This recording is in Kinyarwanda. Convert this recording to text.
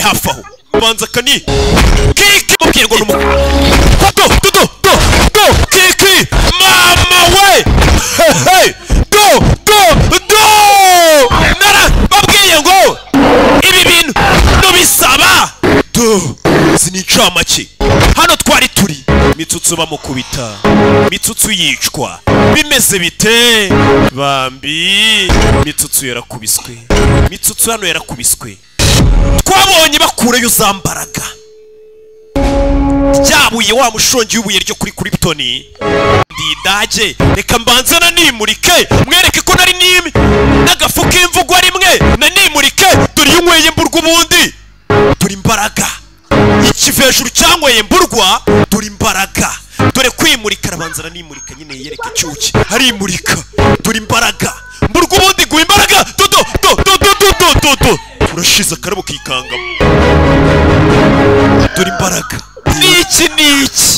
hafi aho ubanza kani kiki mubwiye ngo ni umugabo do do do do do kiki mama we hehe do do do nara babwiye ngo ibi bintu nubisaba do izi ni incamake hano twari turi mitsutsu bamukubita mitsutsu yicwa bimeze bite bambi mitsutsu yarakubiswe mitsutsu hano yarakubiswe twabonye bakureyo zambaraga ryabuye wa mushongi w'ibuye ryo kuri kuripitoni ndidage reka mbanze nanimurike mwereke ko nari nimi n'agafu k'imvugo rimwe nanimurike dore iyo unyweye mburwa ubundi dore imbaraga ikivejuru cyanyweye mburwa dore imbaraga dore kwimurika arabanza aranimurika nyine yiyereka icyuki harimurika dore imbaraga mburwa ubundi guha imbaraga dodo dodo dodo dodo dodo urashize akarabo kikangamo dore imbaraga ni iki ni iki